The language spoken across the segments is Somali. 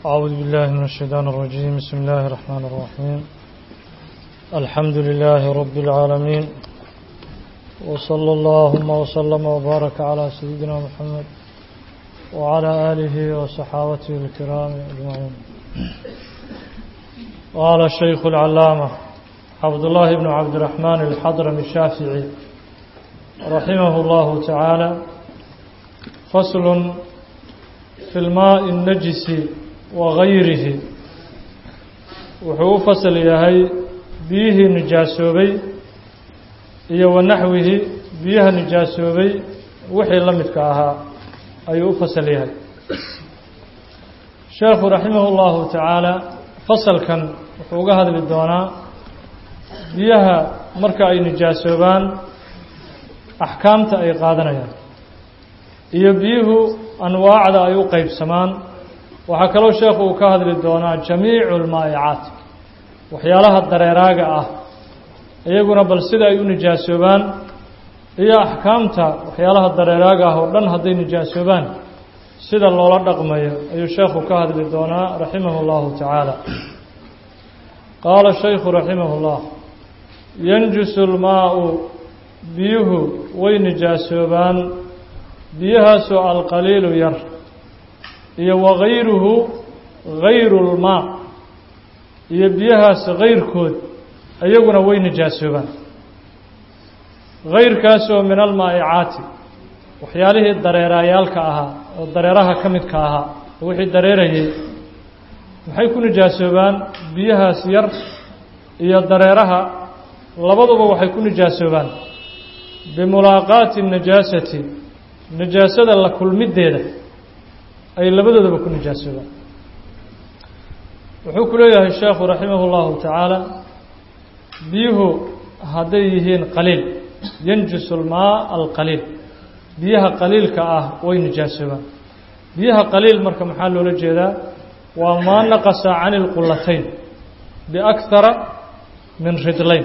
أعوذ بالله من الشيطان الرجيم بسم الله الرحمن الرحيم الحمد لله رب العالمين وصلى اللهم وسلم وبارك على سيدنا محمد وعلى آله وصحابته الكرام أجمعين قال الشيخ العلامة عبد الله بن عبد الرحمن الحضرمي الشافعي رحمه الله تعالى فصل في الماء النجس وغيره wuxuu u fasal yahay biyihii nijaasoobay iyo wa naxwihi biyaha nijaasoobay wixii la midka ahaa ayuu u fasal yahay sheekhu raximah اllahu tacaala fasalkan wuxuu uga hadli doonaa biyaha marka ay nijaasoobaan axkaamta ay qaadanayaan iyo biyuhu anwaacda ay u qeybsamaan waxaa kaloo sheekhu uu ka hadli doonaa jamiicu lmaa'icaat waxyaalaha dareeraaga ah iyaguna bal sida ay u nijaasoobaan iyo axkaamta waxyaalaha dareeraaga ah oo dhan hadday nijaasoobaan sida loola dhaqmayo ayuu sheekhu ka hadli doonaa raximah اllahu tacaala qaala shaykhu raximah اllah yanjusu lmaau biyuhu way nijaasoobaan biyahaasoo alqaliilu yar iyo wagayruhu gayru lmaa iyo biyahaas gayrkood iyaguna way nijaasoobaan gayrkaasoo min almaa'icaati waxyaalihii dareeraayaalka ahaa oo dareeraha ka midka ahaa oo wixii dareerayay maxay ku nijaasoobaan biyahaas yar iyo dareeraha labaduba waxay ku nijaasoobaan bimulaaqaati najaasati najaasada la kulmideeda ay labadoodaba ku nijaasoobaan wuxuu ku leeyahay sheekhu raximah اllahu tacaala biyuhu hadday yihiin qaliil yanjusu lmaa alqaliil biyaha qaliilka ah way nijaasoobaan biyaha qaliil marka maxaa loola jeedaa waa maa naqasa cani lqulatayn biakhara min ridlayn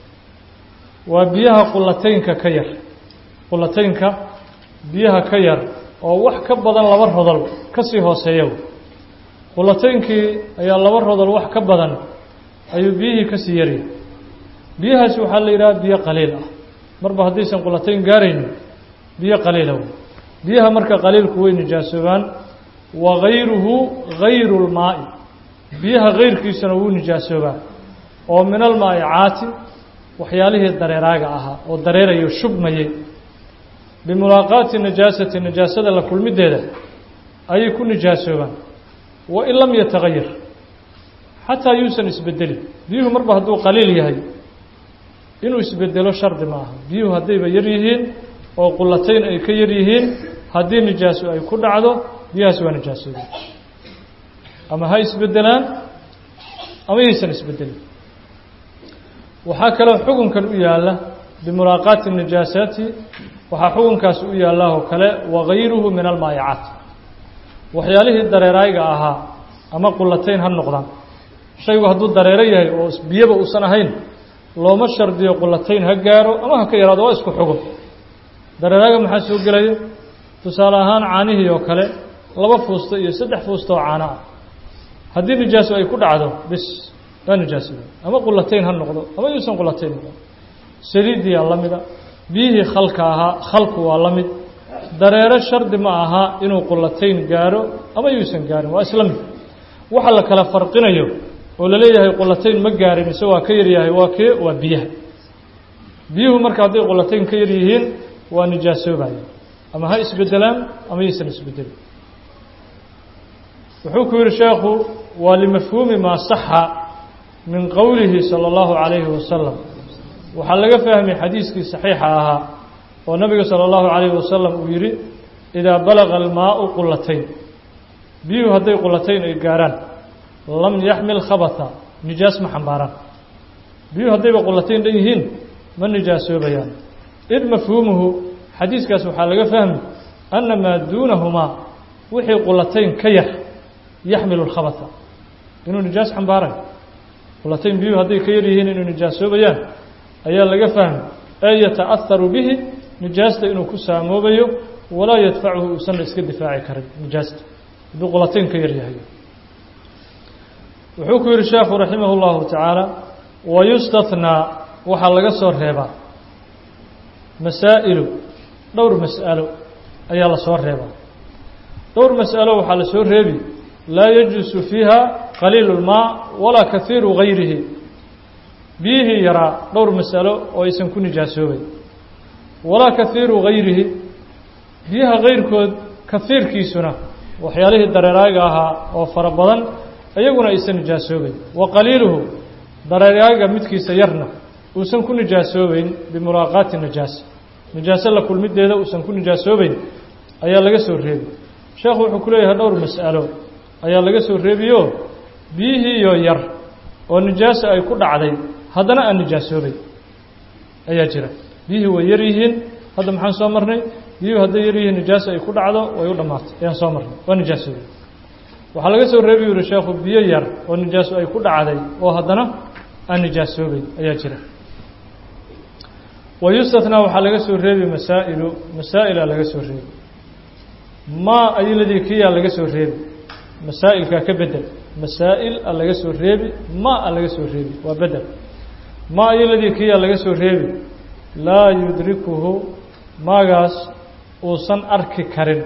waa biyaha qulataynka ka yar qulataynka biyaha ka yar oo wax ka badan laba rodol ka sii hooseeya qulataynkii ayaa laba rodol wax ka badan ayuu biyihii ka sii yaryahay biyahaasi waxaa la yidhaha biyo qaliil ah marba haddaysan qulatayn gaaraynin biyo qaliila wey biyaha marka qaliilku way nijaasoobaan wa gayruhu gayru lmaa'i biyaha gayrkiisuna wuu nijaasoobaa oo min almaa'icaati waxyaalihii dareeraaga ahaa oo dareerayo shubmayay bimulaaqaati najaasati najaasada la kulmideeda ayay ku nijaasoobaan wain lam yatagayar xataa yuusan isbedelin biyuhu marba hadduu qaliil yahay inuu isbedelo shardi ma aha biyuhu haddayba yar yihiin oo qulatayn ay ka yar yihiin haddii nijaaso ay ku dhacdo biyahaas waa nijaasoobi ama ha isbedelaan ama yaysan isbedelin waxaa kaloo xukunkan u yaalla bimulaaqaati najaasaati waxaa xukunkaas u yaallaa oo kale wagayruhu min almaa'icaat waxyaalihii dareeraayga ahaa ama qulatayn ha noqdaan shaygu hadduu dareero yahay oo biyaba uusan ahayn looma shardiyo qulatayn ha gaaro ama ha ka yaraado waa isku xugun dareeraaga maxaa soo gelaya tusaale ahaan caanihii oo kale laba fuusto iyo saddex fuusto oo caano ah haddii nijaaso ay ku dhacdo bis waa nijaasada ama qulatayn ha noqdo ama yuusan qulatayn noqdo saliidiyaa la mida biyihii khalka ahaa khalku waa la mid dareero shardi ma aha inuu qulatayn gaaro ama yuusan gaarin waa isla mid waxa la kala farqinayo oo laleeyahay qulatayn ma gaarin mise waa ka yaryahay waa kee waa biyaha biyuhu marka hadday qulatayn ka yar yihiin waa nijaasoobaya ama ha isbedelaan ama yaysan isbedelin wuxuu ku yihi sheekhu waa limafhuumi maa saxa min qowlihi salى اllahu calayhi wasalam waxaa laga fahmay xadiiskii saxiixa ahaa oo nabiga salى اllahu calayhi wasalam uu yidhi idaa balaga almaau qulatayn biyuhu hadday qulatayn ay gaaraan lam yaxmil khabata nijaas ma xambaaraan biyuhu haddayba qulatayn dhan yihiin ma nijaasoobayaan id mafhuumuhu xadiiskaas waxaa laga fahmi ana maa duunahumaa wixii qulatayn ka yar yaxmilu lkhabata inuu nijaas xambaarayo qulatayn biyuhu hadday ka yar yihiin inuu nijaasoobayaan ayaa laga fahmi ee yata'aharu bihi nijaasta inuu ku saamoobayo walaa yadfacuhu uusanna iska difaaci karin nijaasta hadduu qulatayn ka yar yahay wuxuu ku yidhi sheekhu raximah اllahu tacaala wayustathnaa waxaa laga soo reebaa masaa'ilu dhowr mas'alo ayaa la soo reebaa dhowr mas'alo waxaa la soo reebi laa yajuusu fiiha qaliilu اlmaa walaa kahiiru gayrihi biyihii yaraa dhowr mas'alo oo aysan ku nijaasoobeyn walaa kahiiru gayrihi biyaha kayrkood kahiirkiisuna waxyaalihii dareeraaga ahaa oo fara badan iyaguna aysan nijaasoobeyn wa qaliiluhu dareeraaga midkiisa yarna uusan ku nijaasoobeyn bimulaaqaati najaasa najaaso la kulmideeda uusan ku nijaasoobeyn ayaa laga soo reebi sheekhu wuxuu ku leeyahay dhowr mas'alo ayaa laga soo reebiyo biyihiiyo yar oo nijaasa ay ku dhacday haddana aan nijaasoobeyn ayaa jira biyihii way yar yihiin hadda maxaan soo marnay biyuhu hadday yar yihiin nijaasa ay ku dhacdo way u dhammaatay ayaan soo marnay waa nijaasoobey waxaa laga soo reebi yuri sheekhu biyo yar oo nijaaso ay ku dhacday oo haddana aan nijaasoobeyn ayaa jira wayustathnaa waxaa laga soo reebi masaa'ilu masaa'ilaa laga soo reebi maa ayiladii kiyaa laga soo reebi masaa'ilkaa ka bedel masaa'il a laga soo reebi maa a laga soo reebi waa bedel maa ayiladii kiyaa laga soo reebi laa yudrikuhu maagaas uusan arki karin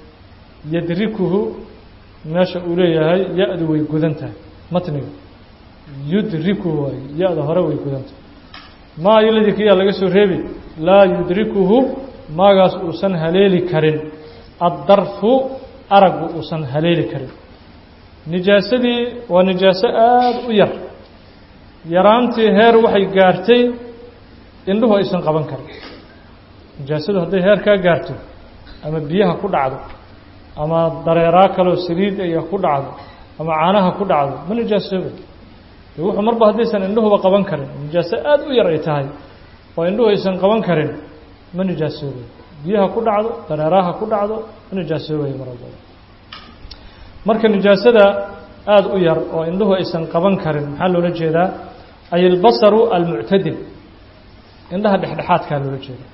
yadrikuhu meesha uu leeyahay ya-du way gudan tahay matniga yudrikuhu waay ya-da hore way gudan tahay maa ayiladii kiyaa laga soo reebi laa yudrikuhu maagaas uusan haleeli karin addarfu araggu uusan haleeli karin nijaasadii waa nijaaso aada u yar yaraantii heer waxay gaartay indhuhu aysan qaban karin nijaasadu hadday heer kaa gaarto ama biyaha ku dhacdo ama dareeraa kaloo saliid aya ku dhacdo ama caanaha ku dhacdo ma nijaasooba de wuxuu marba haddaysan indhuhuba qaban karin nijaaso aada u yar ay tahay oo indhuhu aysan qaban karin ma nijaasoobay biyaha ku dhacdo dareeraha ku dhacdo ma nijaasoobaya mar walbaba marka nijaasada aada u yar oo indhuhu aysan qaban karin maxaa loola jeedaa ay albasaru almuctadil indhaha dhexdhexaadkaa loola jeeda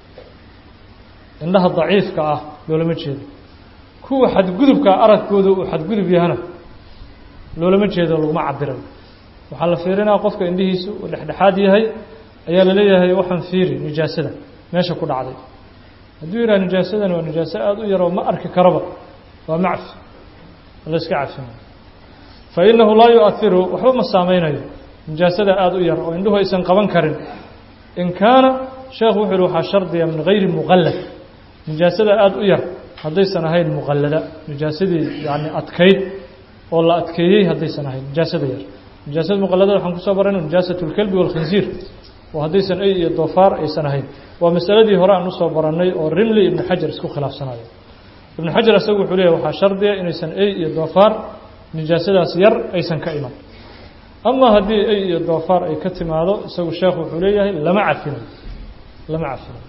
indhaha daciifka ah loolama jeedo kuwa xadgudubka aragkooda uu xadgudub yahana loolama jeedo laguma cabirayo waxaa la fiirinaya qofka indhihiisu uu dhexdhexaad yahay ayaa la leeyahay waxaan fiiri nijaasada meesha ku dhacday hadduu yidhaha nijaasadan waa nijaaso aada u yaroo ma arki karaba waa macfi la iska cafinayo fa innahu laa yu-ahiru waxba ma saameynayo nijaasada aada u yar oo indhuhu aysan qaban karin in kaana sheekhu wuxuu yihi waxaa shardiya min gayri muqallad nijaasada aada u yar haddaysan ahayn muqallada nijaasadii yani adkayd oo la adkeeyey haddaysan ahayn nijaasada yar nijaasada muqalladada waxaan kusoo barayna nijaasat اlkelbi wاlkhinsiir oo haddaysan ay iyo doofaar aysan ahayn waa masaladii hore aan usoo barannay oo rimli ibnu xajar isku khilaafsanayo ibnu xajar isagu wuxuu leeyahy waxaa shardiya inaysan ay iyo doofaar nijaasadaas yar aysan ka iman ama haddii ay iyo doofaar ay ka timaado isagu sheekhu wuxuu leeyahay lama cafinayo lama cafinayo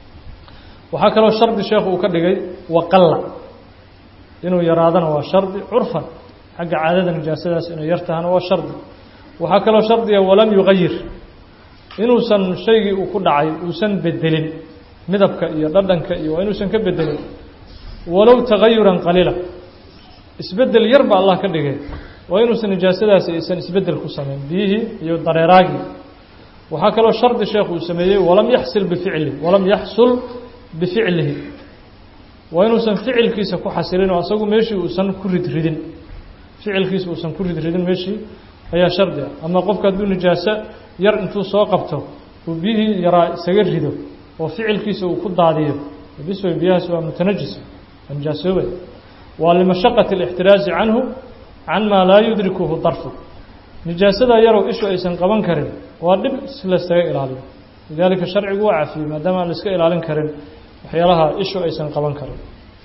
waxaa kaloo shardi sheekhu uu ka dhigay waqalla inuu yaraadana waa shardi curfan xagga caadada nijaasadaas inay yar tahana waa shardi waxaa kaloo shardiga walam yugayir inuusan shaygii uu ku dhacay uusan bedelin midabka iyo dhadhanka iyo waa inuusan ka bedelin walow tagayuran qaliila isbedel yar ba allah ka dhigay waa inuusan nijaasadaasi aysan isbedel ku samayn biyihii iyo dareeraagii waxaa kaloo shardi sheekhu uu sameeyey walam yaxsil bificli walam yaxsul bificlihi waa inuusan ficilkiisa ku xasilin oo asagu meeshii uusan ku ridridin ficilkiisa uusan ku ridridin meeshii ayaa shardi ah ama qofka hadduu nijaaso yar intuu soo qabto uu biyihii yaraa isaga rido oo ficilkiisa uu ku daadiyo bisway biyahaas waa mutanajis waa nijaasoobay waa limashaqati اlاxtiraazi canhu can maa laa yudrikuhu darfu nijaasada yarow ishu aysan qaban karin waa dhib si laysaga ilaaliyo lidaalika sharcigu waa cafiyey maadaama aan la iska ilaalin karin waxyaalaha ishu aysan qaban karin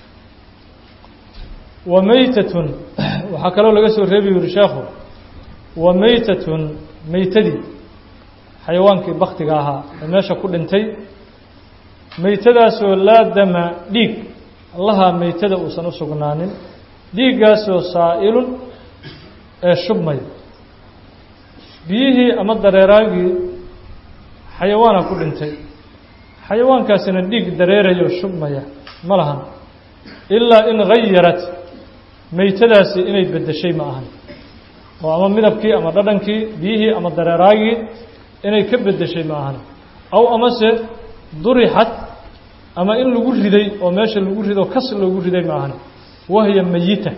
wa meytatun waxaa kaloo laga soo reebi yuri sheekhu wa meytatun meytadii xayawaankii baktiga ahaa ee meesha ku dhintay meytadaasoo laa dama dhiig allaha meytada uusan u sugnaanin dhiiggaasoo saa'ilun ee shubmaya biyihii ama dareeraagii xayawaana ku dhintay xayawaankaasina dhiig dareerayo shubmaya ma lahan ilaa in hayarat meytadaasi inay beddeshay ma ahan oo ama midabkii ama dhadhankii biyihii ama dareeraagii inay ka beddeshay ma ahan aw amase durixat ama in lagu riday oo meesha lagu rido kas loogu riday ma ahan wahiya meyita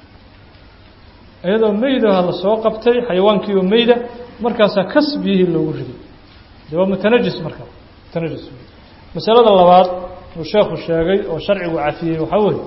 iyadoo meydaha la soo qabtay xayawaankii oo meyda markaasaa kas biyihii loogu riday de waa mutanajis marka mutanajis masalada labaad uu sheekhu sheegay oo sharcigu cafiyey waxaa weeye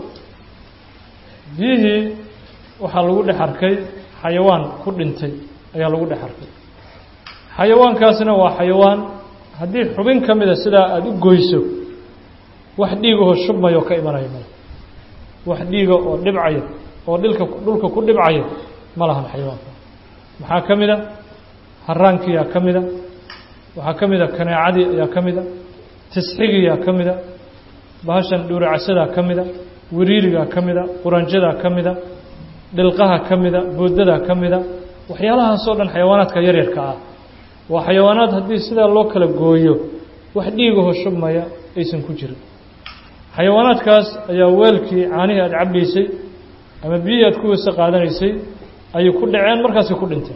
biyihii waxaa lagu dhex arkay xayawaan ku dhintay ayaa lagu dhex arkay xayawaankaasna waa xayawaan haddii xubin ka mida sidaa aada u goyso wax dhiigahoo shubmayoo ka imanaya male wax dhiiga oo dhibcaya oo dhilka dhulka ku dhibcaya ma lahan xayawaanka maxaa ka mida haraankiyaa ka mida waxaa ka mida kaneecadii ayaa ka mida tisxigiyaa ka mida bahashan dhuuracasadaa ka mida wiriirigaa ka mida quranjadaa ka mida dhilqaha ka mida boodadaa ka mida waxyaalahaasoo dhan xayawaanaadka yaryarka ah waa xayawaanaad haddii sidaa loo kala gooyo wax dhiigaho shubmaya aysan ku jirin xayawaanaadkaas ayaa weelkii caanihii aada cabbaysay ama biyihii aad ku weyse qaadanaysay ayay ku dhaceen markaasay ku dhinteen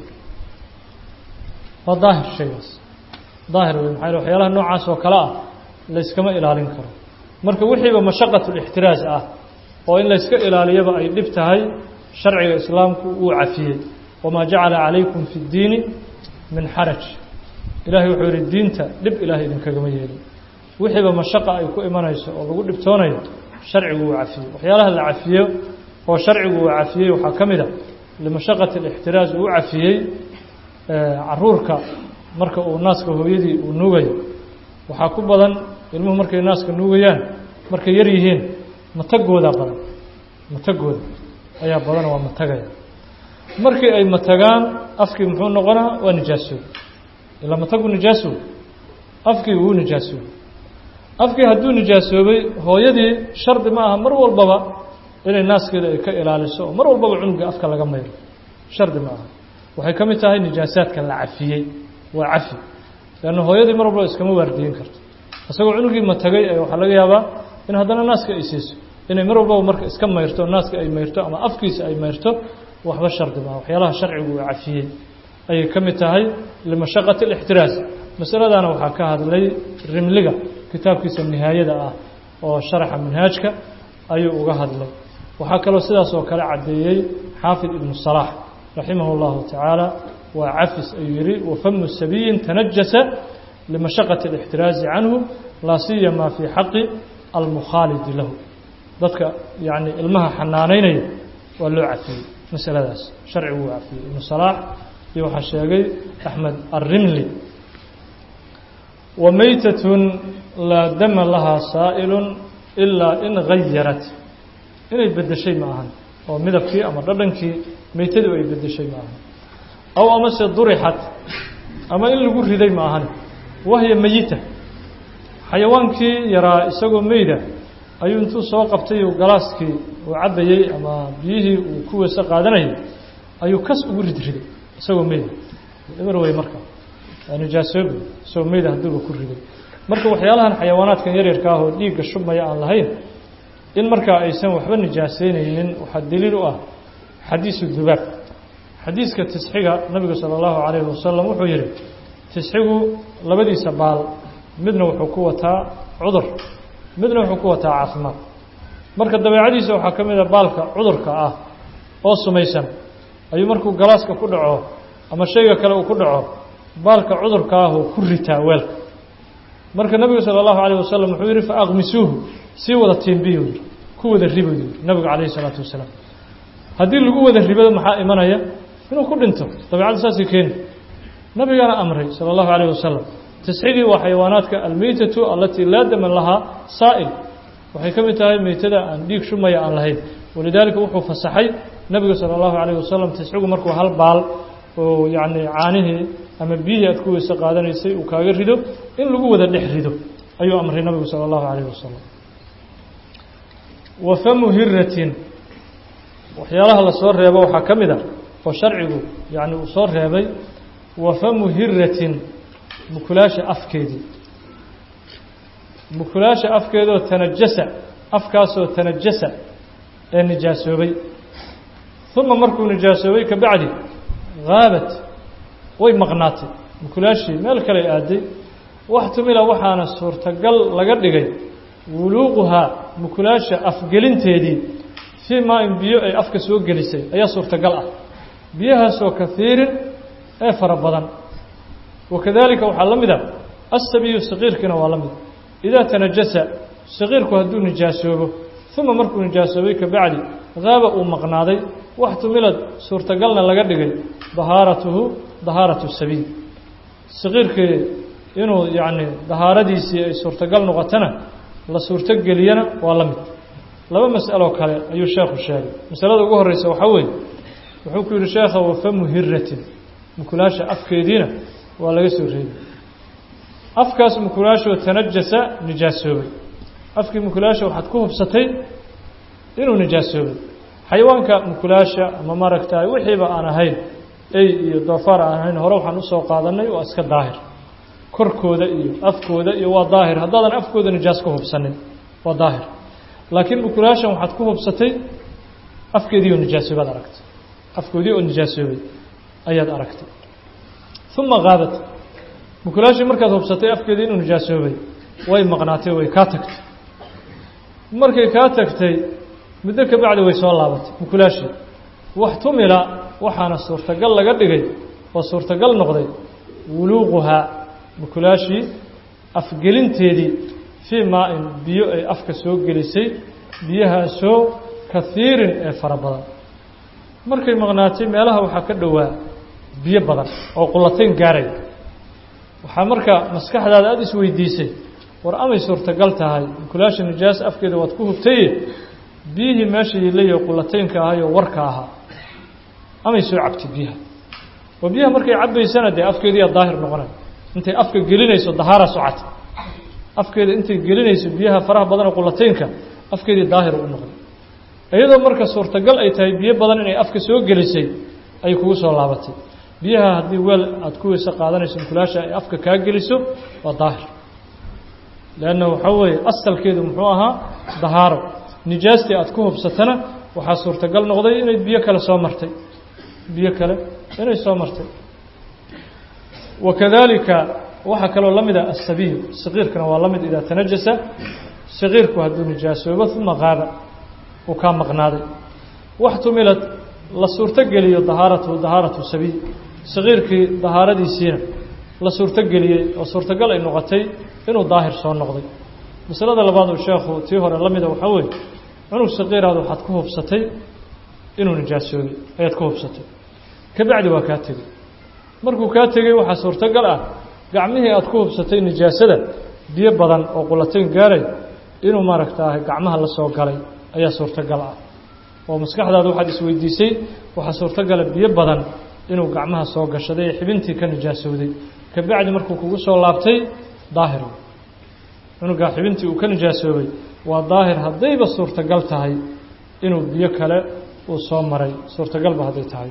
waa daahir shaygaas daahir wey maxaa waxyaalaha noocaas oo kale ah layskama ilaalin karo marka wixiiba mashaqatulixtiraas ah oo in layska ilaaliyaba ay dhib tahay sharciga islaamku uu cafiyey wamaa jacala calaykum fi ddiini min xaraj ilaahay wuxuu yihi diinta dhib ilaahay idinkagama yeelin wixiiba mashaqa ay ku imanayso oo lagu dhibtoonayo sharcigu uu cafiyey waxyaalaha la cafiyo oo sharcigu uu cafiyey waxaa ka mid a limashaqati alixtiraas uu cafiyey caruurka marka uu naaska hooyadii uu nuugayo waxaa ku badan ilmuhu markay naaska nuugayaan markay yar yihiin matagoodaa badan matagooda ayaa badan waa matagaya markii ay matagaan afkii muxuu noqonaa waa nijaasoobay ilaa matagu nijaasoobay afkii wuu nijaasoobay afkii hadduu nijaasoobay hooyadii shardi ma aha mar walbaba inay naaskeeda ay ka ilaaliso oo mar walbaba cunuga afka laga mayro shardi ma aha waxay ka mid tahay nijaasaadka la cafiyey waa cafi leanna hooyadii mar walbaba iskama waardiyin karto isagoo cunugii matagay waxaa laga yaabaa in haddana naaska ay siiso inay mar walbaba marka iska mayrto naaska ay mayrto ama afkiisa ay mayrto waxba shardi maaha waxyaalaha sharcigu uu cafiyey ayay ka mid tahay limashaqati alixtiraas masaladana waxaa ka hadlay rimliga kitaabkiisa nihaayada ah oo sharaxa minhaajka ayuu uga hadlay waxaa kaloo sidaas oo kale caddeeyey xaafid ibnu salaax raximah اllahu tacaala waa cafis ayuu yihi wafamu sabiyin tanajasa limashaqati alixtiraazi canhu laa siyama fii xaqi almukhaalidi lahu dadka yani ilmaha xanaanaynaya waa loo cafiyey masaladaas sharcigu uu cafiyey ibnu salaax iyo waxaa sheegay axmed arrimli wa meytatun laa dama lahaa saa'ilun ilaa in gayarat inay beddeshay ma ahan oo midabkii ama dhadhankii meytadu ay beddeshay ma ahan aw amase durixat ama in lagu riday ma ahan wahya meyita xayawaankii yaraa isagoo meyda ayuu intuu soo qabtay galaaskii uu cabbayey ama biyihii uu ku weyse qaadanayay ayuu kas ugu ridriday isagoo meyda eber wey marka nijaasoobi isagoo meyda hadduuba ku riday marka waxyaalahan xayawaanaadkan yaryarka ah oo dhiigga shubmaya aan lahayn in markaa aysan waxba nijaaseynaynin waxaa daliil u ah xadiisu dubaab xadiiska tisxiga nabigu sala allahu calayhi wasalam wuxuu yihi tisxigu labadiisa baal midna wuxuu ku wataa cudur midna wuxuu ku wataa caafimaad marka dabeecadiisa waxaa ka mid a baalka cudurka ah oo sumaysan ayuu markuu galaaska ku dhaco ama shayga kale uu ku dhaco baalka cudurka ahuu ku ritaa weelka marka nabigu sala allahu calayh wasalam wuxuu yihi faaqmisuuhu sii wada tiimbiyu yidhi ku wada ribu yidhi nabigu calayhi salaatu wasalaam haddii lagu wada ribado maxaa imanaya inuu ku dhinto dabeecadda saasay keeni nabigana amray sala allahu calayh wasalam tisxigii waa xayawaanaadka almeytatu alatii laa daman lahaa saa'il waxay ka mid tahay meytada aan dhiig shumaya aan lahayn walidaalika wuxuu fasaxay nabigu sala allahu calayh wasalam tisxigu markuu hal baal oo yacni caanihii ama biyihii aad ku weyse qaadanaysay uu kaaga rido in lagu wada dhex rido ayuu amray nabigu sala allahu calayh wasalam wa famu hiratin waxyaalaha lasoo reebo waxaa ka mid a oo sharcigu yacni uu soo reebay wa famu hiratin mukulaasha afkeedii mukulaasha afkeedoo tanajasa afkaasoo tanajasa ee nijaasoobay uma markuu nijaasoobay ka bacdi haabat way maqnaatay mukulaashii meel kale aaday waxtumila waxaana suurtagal laga dhigay wuluuquhaa mukulaasha afgelinteedii fii maa-in biyo ay afka soo gelisay ayaa suurtagal ah biyahaasoo kahiirin ee fara badan wakadalika waxaa la mid a asabiyu saqiirkiina waa la mid idaa tanajasa saqiirku hadduu nijaasoobo uma markuu nijaasoobay kabacdi haaba uu maqnaaday waxtumilad suurtagalna laga dhigay dahaaratuhu dahaaratu sabiy saqiirkii inuu yacni dahaaradiisii ay suurtagal noqotona la suurtogeliyana waa la mid laba mas'aloo kale ayuu sheekhu sheegay masalada ugu horreysa waxaa weeye wuxuu ku yidhi sheekha wafamu hiratin mukulaasha afkeediina waa laga soo reebay afkaas mukulaashoo tanajasa nijaasoobay afkii mukulaasha waxaad ku hubsatay inuu nijaasoobay xayawaanka mukulaasha ama maaragtaay wixiiba aan ahayn ey iyo doofaar aan ahayn hore waxaan usoo qaadanay waa iska daahir korkooda iyo afkooda iyo waa daahir haddaadan afkooda nijaas ka hubsanin waa daahir laakiin mukulaashan waxaad ku hubsatay afkeedii oo nijaasoobaad aragtay afkoodii oo nijaasoobay ayaad aragtay uma haabat mukulaashii markaad hubsatay afkeedii inuu nijaasoobay way maqnaatay way kaa tagtay markay kaa tagtay muddo ka bacdi way soo laabatay mukulaashii waxtumila waxaana suurtagal laga dhigay oo suurtagal noqday wuluuquhaa mukulaashii afgelinteedii fii maa-in biyo ay afka soo gelisay biyahaasoo kahiirin ee fara badan markay maqnaatay meelaha waxaa ka dhowaa biyo badan oo qulatayn gaaraya waxaa marka maskaxdaada aada isweydiisay war amay suurtagal tahay mukulaasha nijaas afkeeda waad ku hubtaye biyihii meesha yilayo qulataynka ahayoo warka ahaa amay soo cabtay biyaha oo biyaha markay cabbaysana dee afkeediiyaa daahir noqonay intay afka gelinayso dahaara socata afkeeda intay gelinayso biyaha faraha badan oo qulataynka afkeedii daahir u noqday iyadoo marka suurtagal ay tahay biyo badan inay afka soo gelisay ay kugu soo laabatay biyaha haddii weel aada ku weyse qaadanayso mukulaasha ay afka kaa geliso waa daahir leanna waxaa weeye asalkeedu muxuu ahaa dahaaro nijaastii aada ku hubsatana waxaa suurtagal noqday inay biyo kale soo martay biyo kale inay soo martay wakadalika waxaa kaloo la mid ah asabiyu saqiirkana waa la mid idaa tanajasa saqiirku hadduu nijaasoobo uma qaaba uu kaa maqnaaday waxtumilad la suurtogeliyo dahaaratu dahaaratu sabiy saqiirkii dahaaradiisiina la suurtogeliyey oo suurtagal ay noqotay inuu daahir soo noqday masalada labaad uu sheekhu tii hore la mida waxaa weeye cunug saqiiraad waxaad ku hubsatay inuu nijaasoobay ayaad ku hubsatay ka bacdi waa kaa tegey markuu kaa tegey waxaa suurtagal ah gacmihii aad ku hubsatay nijaasada biyo badan oo qulatayn gaaray inuu maaragtaahay gacmaha la soo galay ayaa suurtagal ah oo maskaxdaada waxaad isweydiisay waxaa suurtagala biyo badan inuu gacmaha soo gashaday ee xibintii ka nijaasowday ka bacdi markuu kugu soo laabtay daahir cunugaa xibintii uu ka nijaasoobay waa daahir haddayba suurtagal tahay inuu biyo kale uu soo maray suurtagalba hadday tahay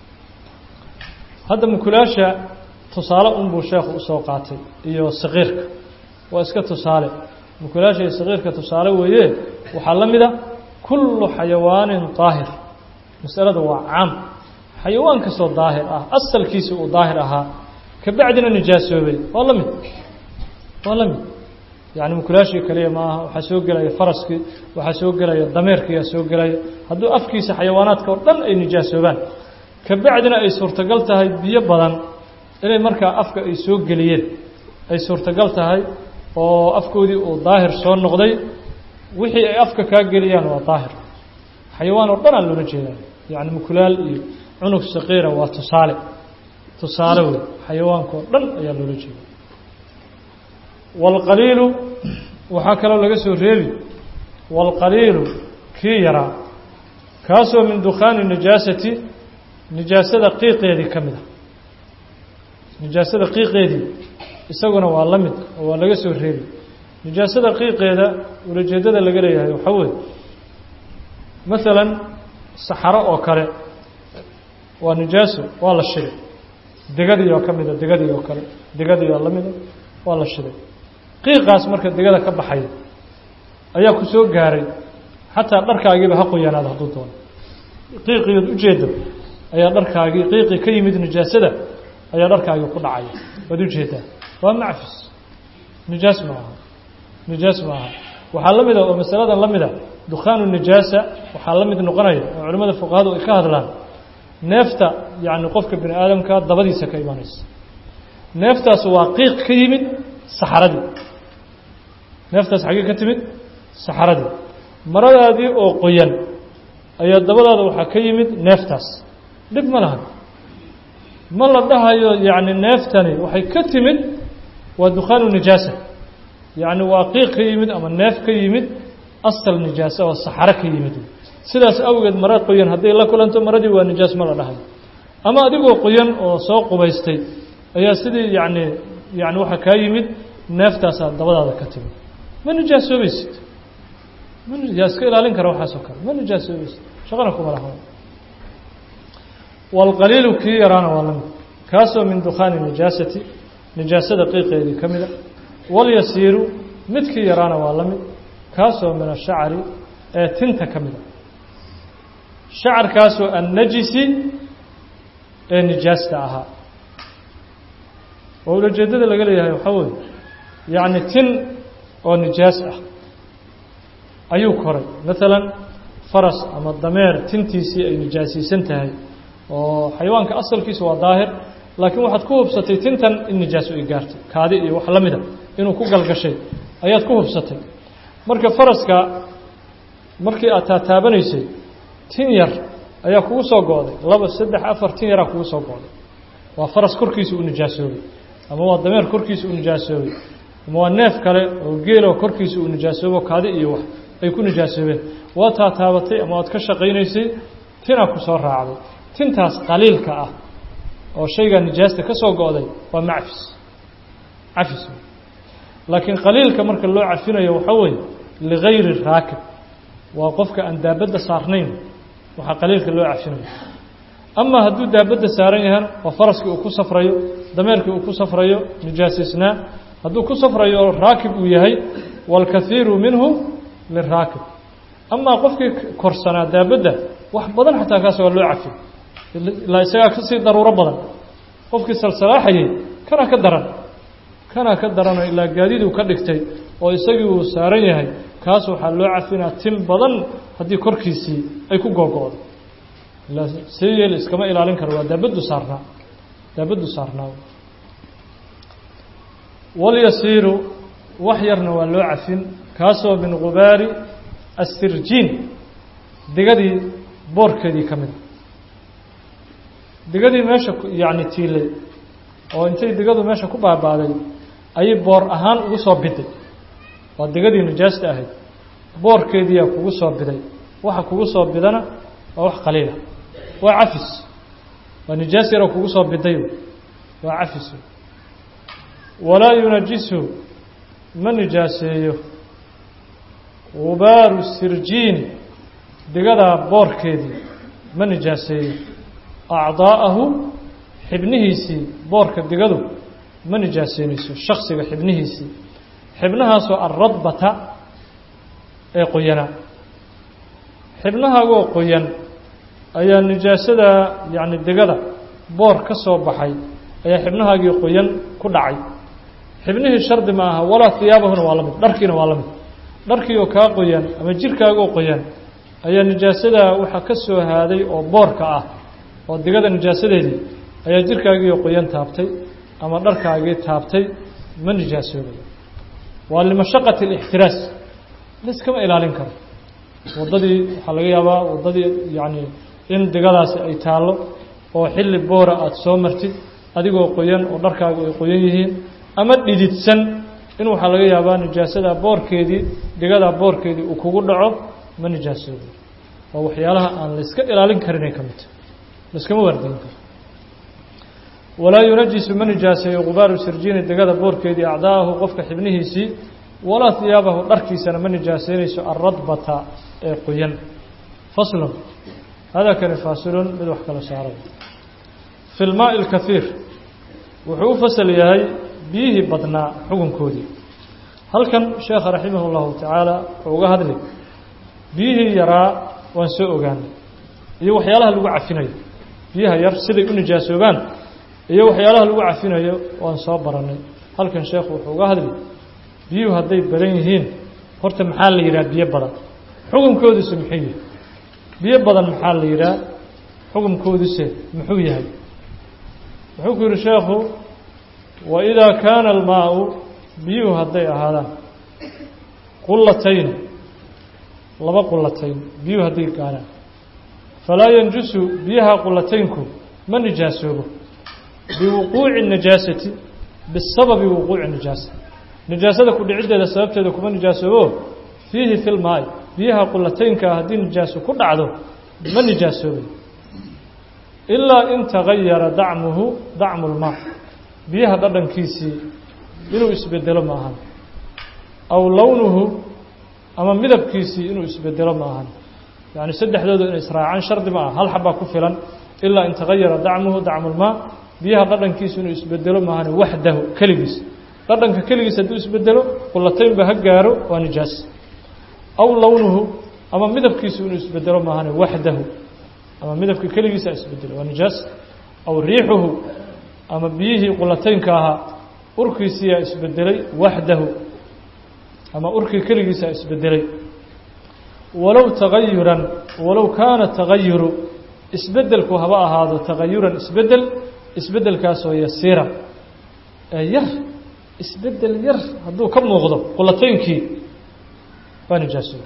hadda mukulaasha tusaale unbuu sheekhu usoo qaatay iyo saqiirka waa iska tusaale mukulaasha iyo saqiirka tusaale weeye waxaa la mid a kullu xayawaanin daahir masalada waa caam xayawaan kastoo daahir ah asalkiisa uu daahir ahaa ka bacdina nijaasoobay waa la mid waa la mid yacni mukulaashii kaliya ma aha waxaa soo gelaya faraskii waxaa soo gelaya dameerkiiyaa soo gelaya hadduu afkiisa xayawaanaadka oo dhan ay nijaasoobaan ka bacdina ay suurtagal tahay biyo badan inay markaa afka ay soo geliyeen ay suurtagal tahay oo afkoodii uu daahir soo noqday wixii ay afka kaa geliyaan waa daahir xayawaan oo dhan aa loola jeedaa yacni mukulaal iyo cunug saqiira waa tusaale tusaale wey xayawaanka oo dhan ayaa loola jeeda waalqaliilu waxaa kaloo laga soo reebi waalqaliilu kii yaraa kaasoo min dukhaani nijaasati nijaasada qiiqeedii ka mid a nijaasada qiiqeedii isaguna waa la mid oo waa laga soo reebi nijaasada qiiqeeda ulajeedada laga leeyahay waxaa weeye masalan saxaro oo kale waa nijaaso waa la shiday degadii oo ka mida degadii oo kale degadii oo la mida waa la shiday qiiqaas marka degada ka baxaya ayaa ku soo gaaray xataa dharkaagiiba ha qoyanaada hadduu doono qiiqiyood ujeeddo ayaa dharkaagii qiiqi ka yimid nijaasada ayaa dharkaagii ku dhacaya waad ujeedaa waa macfis nijaas ma aha nijaas ma aha waxaa la mida oo masaladan la mida dukhaanu nijaasa waxaa la mid noqonaya oo culimmada fuqahadu ay ka hadlaan neefta yacni qofka bini aadamka dabadiisa ka imanaysa neeftaas waa qiiq ka yimid saxaradii neeftaas xaggee ka timid saxaradii maradaadii oo qoyan ayaa dabadaada waxaa ka yimid neeftaas dhib ma lahan ma la dhahayo yacni neeftani waxay ka timid waa dukhaanu nijaasa yacni waa qiiq ka yimid ama neef ka yimid asal nijaasa oo saxaro ka yimid sidaas awgeed mara qoyan hadday la kulanto maradii waa nijaas ma la dhahayo ama adigoo qoyan oo soo qubaystay ayaa sidii yacni yani waxaa kaa yimid neeftaasaa dabadaada ka timid ma nijaasoobaysid ma yaa iska ilaalin kara waxaasoo kale ma nijaasoobaysid shaqana kuma laha waalqaliilu kii yaraana waa lamid kaasoo min dukhaani nijaasati nijaasada qiiqeedii ka mida walyasiiru midkii yaraana waa la mid kaasoo min ashacri ee tinta ka mida shacarkaasoo annajisi ee nijaasta ahaa oo ulajeedada laga leeyahay waxaa weeye yacni tin oo nijaas ah ayuu koray maalan faras ama dameer tintiisii ay nijaasiisan tahay oo xayawaanka asalkiisa waa daahir laakiin waxaad ku hubsatay tintan in nijaaso ay gaartay kaadi iyo wax la mida inuu ku galgashay ayaad ku hubsatay marka faraska markii aad taataabanaysay tin yar ayaa kugu soo go'day laba saddex afar tin yaraa kugu soo go'day waa faras korkiisa u nijaasoobay ama waa dameer korkiisa u nijaasoobay ama waa neef kale oo geeloo korkiisa uu nijaasoobo kaadi iyo wax ay ku nijaasoobeen waa taataabatay ama waad ka shaqaynaysay tinaa ku soo raacday tintaas qaliilka ah oo shaygaa nijaasta ka soo go'day waa macfis cafis laakiin qaliilka marka loo cafinayo waxaa weeye ligayri raakib waa qofka aan daabadda saarnayn waxaa qaliilka loo cafinayo ama hadduu daabadda saaran yahana waa faraskii uu ku safrayo dameerkii uu ku safrayo nijaasisnaa hadduu ku safrayo raakib uu yahay waalkaiiru minhu liraakib amaa qofkii korsanaa daabadda wax badan xataa kaas waa loo cafi ilaa isagaa kasii daruuro badan qofkii salsalaaxayay kana ka daran kana ka daranoo ilaa gaadiduu ka dhigtay oo isagii uu saaran yahay kaas waxaa loo cafinaa tin badan haddii korkiisii ay ku googo'do ilaa see yeel iskama ilaalin karo waa daabaddu saarnaa daabaddu saarnaa walyasiiru wax yarna waa loo cafin kaasoo min gubaari assirjiin digadii boorkeedii ka mida digadii meesha yacni tiilay oo intay digadu meesha ku baabaaday ayay boor ahaan ugu soo biday waa digadii nijaasta ahayd boorkeediiyaa kugu soo biday waxa kugu soo bidana waa wax qaliila waa cafis waa nijaas yaroo kugu soo biday waa cafis walaa yunajisu ma nijaaseeyo gubaaru sirjiini digadaa boorkeedii ma nijaaseeyo acdaa'ahu xibnihiisii boorka digadu ma nijaaseynayso shaksiga xibnihiisii xibnahaasoo alradbata ee qoyanaa xibnahaagoo qoyan ayaa nijaasada yacni digada boor ka soo baxay ayaa xibnahaagii qoyan ku dhacay xibnihii shardi ma aha walaa hiyaabahuna waa la mid dharkiina waa la mid dharkiioo kaa qoyan ama jirkaagoo qoyan ayaa nijaasada waxaa ka soo haaday oo boorka ah oo digada nijaasadeedii ayaa jirkaagiioo qoyan taabtay ama dharkaagii taabtay ma nijaasoobayo waa limashaqati alixtiraas laiskama ilaalin karo waddadii waxaa laga yaabaa waddadii yacni in digadaasi ay taallo oo xilli boora aada soo martid adigoo qoyan oo dharkaagu ay qoyan yihiin ama dhididsan in waxaa laga yaabaa nijaasada boorkeedii digadaa boorkeedii uu kugu dhaco ma nijaasoobayo waa waxyaalaha aan layska ilaalin karinay ka midta laiskama waardiin karo walaa yunajisu ma nijaaseeyo gubaaru sirjiini degada boorkeedii acdaa'ahu qofka xibnihiisii walaa hiyaabahu dharkiisana ma nijaaseynayso alradbata ee qoyan faslun hada kani faasilun mid wax kala saaray fi lmaaءi اlkahiir wuxuu u fasal yahay biyihii badnaa xukunkoodii halkan sheekha raximah اllahu tacaala wuxuu uga hadli biyihii yaraa waan soo ogaanay iyo waxyaalaha lagu cafinayo biyaha yar siday u nijaasoobaan iyo waxyaalaha lagu cafinayo waan soo barannay halkan sheekhu wuxuu uga hadli biyuhu hadday badan yihiin horta maxaa la yidhaha biyo badan xukunkooduse muxuu yahay biyo badan maxaa la yidhaha xukunkooduse muxuu yahay wuxuu ku yidhi sheekhu wa idaa kaana almaau biyuhu hadday ahaadaan qullatayn laba qullatayn biyuhu hadday gaaraan falaa yanjusu biyaha qullataynku ma nijaasoobo biwuquuci najaasati bisababi wuquuci nijaasa nijaasada ku dhiciddeeda sababteeda kuma nijaasoobo fiihi fi lmaai biyaha qullataynkaa haddii nijaaso ku dhacdo ma nijaasoobay ilaa in tagayara dacmuhu dacmu lmaa biyaha dhadhankiisii inuu isbedelo ma ahan aw lownuhu ama midabkiisii inuu isbedelo ma ahan yacni saddexdooda inay israacaan shardi ma aha hal xabbaa ku filan ilaa in tagayara dacmuhu dacmulmaa biyaha dhadhankiisu inuu isbedelo maahan waxdahu keligiis dhadhanka keligiis hadduu isbedelo qullataynba ha gaaro waa nijaas aw lownuhu ama midabkiisu inuu isbedelo maahan waxdahu ama midabka keligiisa isbedelo waa nijaas aw riixuhu ama biyihii qullataynka ahaa urkiisiyaa isbedelay waxdahu ama urkii keligiisa isbedelay walow tagayuran walow kaana tagayuru isbedelku haba ahaado tagayuran isbedel isbedelkaasoo yasiira ee yar isbedel yar hadduu ka muuqdo qulataynkii waa nijaasoobay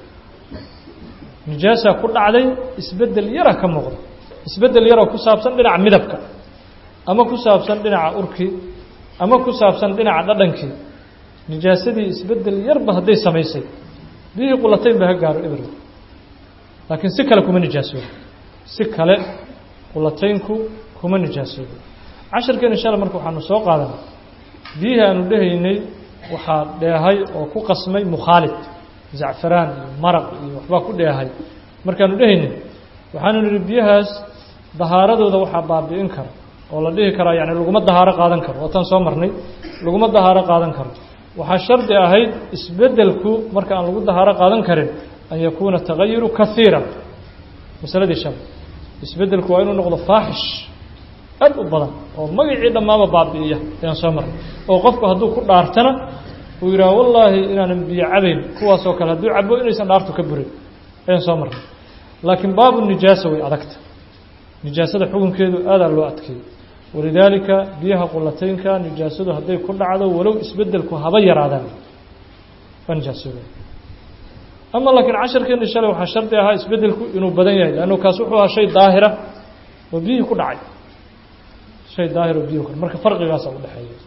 nijaasaa ku dhacday isbedel yara ka muuqdo isbedel yaroo ku saabsan dhinaca midabka ama ku saabsan dhinaca urkii ama ku saabsan dhinaca dhadhankii nijaasadii isbedel yarba hadday samaysay biyihii qulatayn ba ha gaaro eberg laakiin si kale kuma nijaasoobo si kale qulataynku kuma nijaasoobo casharkeen insha alla marka waxaanu soo qaadanay biyihii aanu dhehaynay waxaa dheehay oo ku qasmay mukhaalid zacfaraan iyo maraq iyo waxbaa ku dheehay markaanu dhehaynay waxaanu nidhi biyahaas dahaaradooda waxaa baabi'in kara oo la dhihi karaa yani laguma dahaaro qaadan karo waataan soo marnay laguma dahaaro qaadan karo waxaa shardi ahayd isbedelku marka aan lagu dahaaro qaadan karin an yakuuna tagayuru kaiira masaladii shar isbedelku waa inuu noqdo faaxish aad u badan oo magacii dhammaaba baabi'iya ayaan soo marnay oo qofku hadduu ku dhaartana uu yidhaha wallaahi inaanan biyo cabayn kuwaasoo kale hadduu cabo inaysan dhaartu ka burin ayaan soo marnay laakiin baabu nijaasa way adagta nijaasada xukunkeedu aadaa loo adkeeyey walidaalika biyaha qulataynka nijaasadu hadday ku dhacdo walow isbedelku haba yaraadaan waa nijaasooba ama laakiin casharkeeni shalay waxaa shardi ahaa isbedelku inuu badan yahay leannu kaas wuxuu ahaa shay daahira oo biyihii ku dhacay shay daahir oo biyuhi ku marka farqigaasa u dhexeeya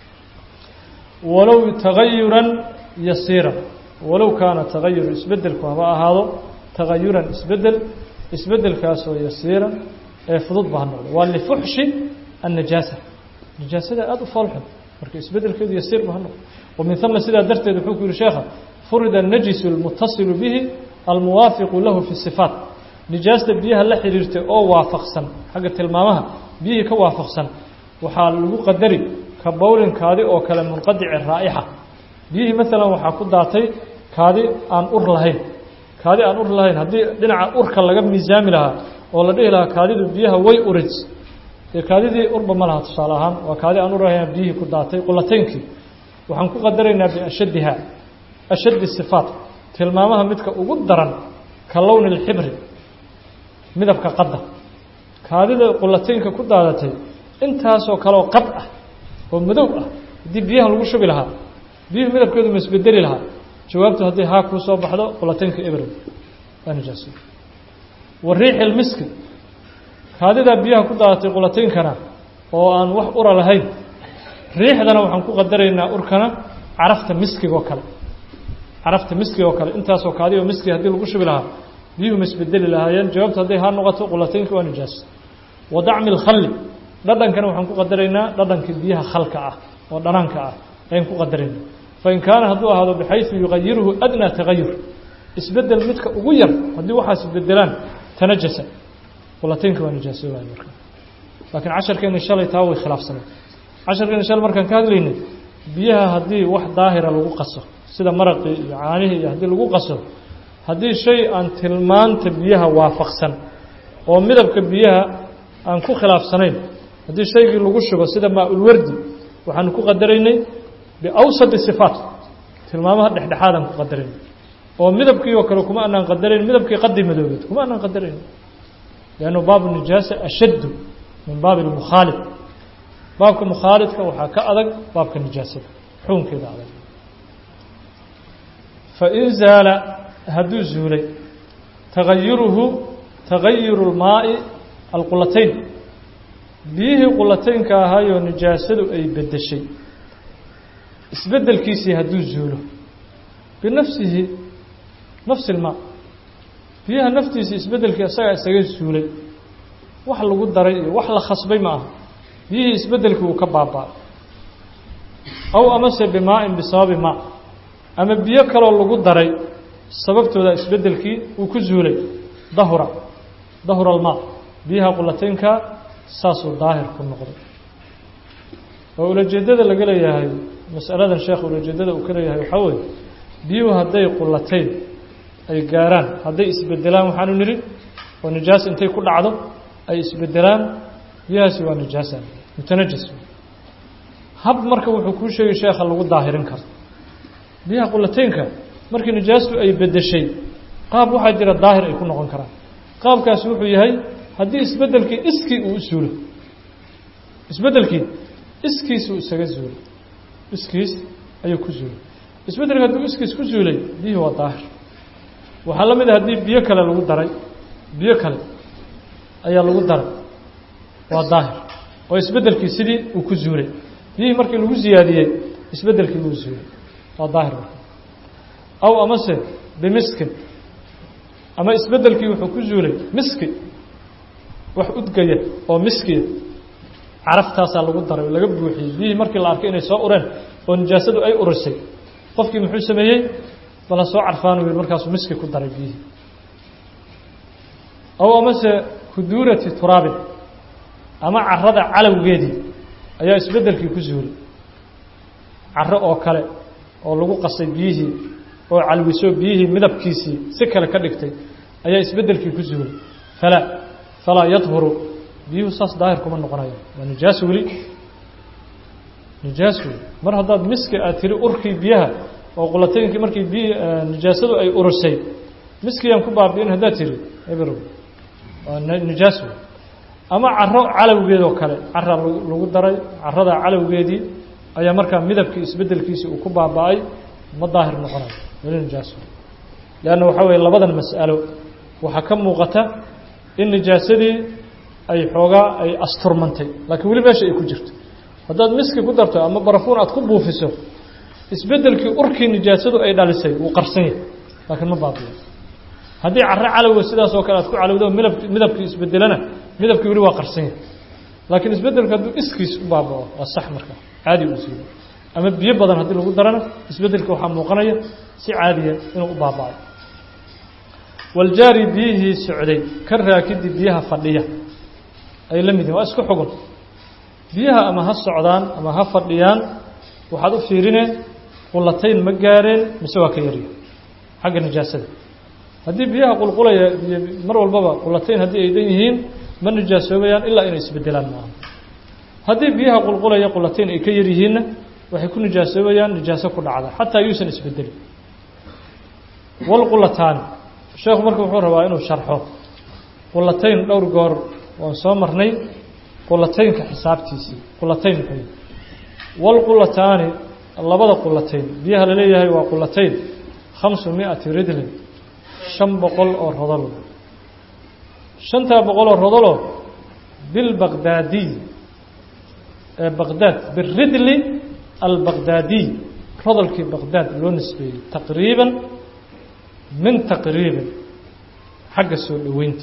walow tagayuran yasiira walow kaana tagayuru isbedelku haba ahaado tagayuran isbedel isbedelkaasoo yasiiran ee fudud ba ha noqdo waa lifuxshi النجاسة نجاasada aad u foolxun marka isbedelkeedu yasiir ba ha noqdo وmin ثuma sidaa darteed wuxuu ku yihi sheekha furida النجس الmuتaصiل bihi almuwaafiqu lahu في الصفaaت nijaasta biyaha la xiriirtay oo waafaqsan xagga tilmaamaha biyihii ka waafaqsan waxaa lagu qadari ka bowlin kaadi oo kale munqadici raa'ixa biyihii maalan waxaa ku daatay kaadi aan ur lahayn kaadi aan ur lahayn haddii dhinaca urka laga miisaami lahaa oo la dhihi lahaa kaadidu biyaha way urid dee kaadidii urba ma laha tusaale ahaan waa kaadi aan urahayna biyihii ku daatay qulataynkii waxaan ku qadaraynaa biashaddiha ashaddi sifaat tilmaamaha midka ugu daran ka lowni اlxibri midabka qadda kaadida qulataynka ku daadatay intaasoo kaleoo qad ah oo madow ah haddii biyahan lagu shubi lahaa biyuhu midabkeedu ma isbedeli lahaa jawaabtu haddii haa kuu soo baxdo qulataynka ebrow waa nijaasa wa riixi lmiski kaadidaa biyaha ku daadatay qulataynkana oo aan wax ura lahayn riixdana waxaan ku qadaraynaa urkana carafta miskigoo kale carafta miskigoo kale intaasoo kaadioo miski haddii lagu shubi lahaa biyuhu ma isbedeli lahaayeen jawaabtu hadday haa noqoto qulataynka waa nijaas wa dacmi lkhalli dhadhankana waxaan ku qadaraynaa dhadhankii biyaha khalka ah oo dhanaanka ah ayaan ku qadaraynaa fain kaana hadduu ahaado bixaysu yugayiruhu adnaa tagayur isbedel midka ugu yar haddii waxaas isbedelaan tanajasa qulataynka waa nijaasoobaya marka laakiin casharkeeni shalay taa way khilaafsanay casharkeeni shalay markaan ka hadlaynay biyaha haddii wax daahira lagu qaso sida maraqii iyo caanihii iyo haddii lagu qaso haddii shay aan tilmaanta biyaha waafaqsan oo midabka biyaha aan ku khilaafsanayn haddii shaygii lagu shubo sida maa-ulwardi waxaanu ku qadaraynay biawsadi sifaat tilmaamaha dhexdhexaadaan ku qadaraynay oo midabkii oo kale kuma anaan qadarayn midabkii qadi madoobeed kuma anaan qadarayn liannu baabu nijaasa ashaddu min baabi lmukhaalid baabka mukhaalidka waxaa ka adag baabka nijaasada xukunkeeda adag fain zaala hadduu zuulay tagayuruhu tagayuru lmaa'i alqulatayn biyihii qulataynka ahaayoo nijaasadu ay beddeshay isbeddelkiisii hadduu zuulo binafsihi nafsi ilmaa biyaha naftiisii isbeddelkii isagaa isaga zuulay wax lagu daray iyo wax la khasbay ma aha biyihii isbeddelkii uu ka baaba'ay aw amase bimaa-in bisababi maa ama biyo kaloo lagu daray sababtooda isbeddelkii uu ku zuulay dahura dahura almaa biyaha qulataynka saasuu daahir ku noqday oo ulajeeddada laga leeyahay masaladan sheekh ulajeeddada uu ka leeyahay waxaa weeye biyuhu hadday qulatayn ay gaaraan hadday isbedelaan waxaanu nidhi oo nijaas intay ku dhacdo ay isbedelaan biyahaasi waa nijaasa mutanajis hab marka wuxuu kuu sheegay sheekha lagu daahirin karo biyaha qulataynka markii nijaastu ay bedeshay qaab waxaa jira daahir ay ku noqon karaan qaabkaasi wuxuu yahay haddii isbeddelkii iskii uu u suulo isbeddelkii iskiisuu isaga zuulay iskiis ayuu ku zuulay isbeddelka hadduu iskiis ku zuulay biyuhi waa daahir waxaa la mid a haddii biyo kale lagu daray biyo kale ayaa lagu daray waa daahir oo isbeddelkii sidii uu ku zuulay biyihii markii lagu siyaadiyey isbeddelkii wuu zuulay waa daahir aw amase bimiskin ama isbeddelkii wuxuu ku zuulay miski wax udgaya oo miskiya caraftaasaa lagu daray oo laga buuxiyey biyihii markii la arkay inay soo ureen oo nijaasadu ay urisay qofkii muxuu sameeyey bala soo carfaan u yihi markaasuu miski ku daray biyihii aw amase kuduurati turaabin ama carada calowgeedii ayaa isbeddelkii ku zuulay caro oo kale oo lagu qasay biyihii oo calwiso biyihii midabkiisii si kale ka dhigtay ayaa isbeddelkii ku zuulay falaa falaa yadhuru biyuhu saas daahir kuma noqonayo waa nijaas weli nijaas weli mar haddaad miski aad tiri urkii biyaha oo qulataynkii markii biyi nijaasadu ay urisay miskiyaan ku baabi'in haddaad tiri ebr waa nijaas wey ama caro calowgeedoo kale cara lagu daray carada calowgeedii ayaa markaa midabkii isbeddelkiisii uu ku baaba'ay ma daahir noqonayo weli nijaas wey leanna waxaa weeye labadan mas'alo waxaa ka muuqata in nijaasadii ay xoogaa ay asturmantay laakiin weli meesha ay ku jirto haddaad miski ku darto ama barafuun aad ku buufiso isbeddelkii urkii nijaasadu ay dhalisay wuu qarsan yahay laakiin ma baabiyo haddii carro calowga sidaas oo kale aad ku calowdo midab midabkii isbedelana midabkii weli waa qarsan yahay laakiin isbeddelku hadduu iskiis u baabao waa sax marka caadi uu siiyo ama biyo badan haddii lagu darana isbeddelka waxaa muuqanaya si caadiya inuu u baaba'ay waljaari biyihii socday ka raakidi biyaha fadhiya ay la mid yihin waa isku xugun biyaha ama ha socdaan ama ha fadhiyaan waxaad u fiirineen qulatayn ma gaareen mise waa ka yarya xagga nijaasada haddii biyaha qulqulaya biyo mar walbaba qulatayn haddii ay dhan yihiin ma nijaasoobayaan ilaa inay isbedelaan maaha haddii biyaha qulqulaya qulatayn ay ka yar yihiinna waxay ku nijaasoobayaan nijaaso ku dhacda xataa yuusan isbedelin walqulataani sheekhu marka wuxuu rabaa inuu sharxo qulatayn dhowr goor waan soo marnay qulataynka xisaabtiisii qulatayn muxuu walqulataani labada qulatayn biyaha la leeyahay waa qulatayn khamsu miati ridlin shan boqol oo rodol shantaa boqol oo rodoloo bilbaqdaadiy ee baqdaad biridli albaqdaadiy rodolkii baqdaad loo nisbeeyey taqriiban min taqriibin xagga soo dhoweynta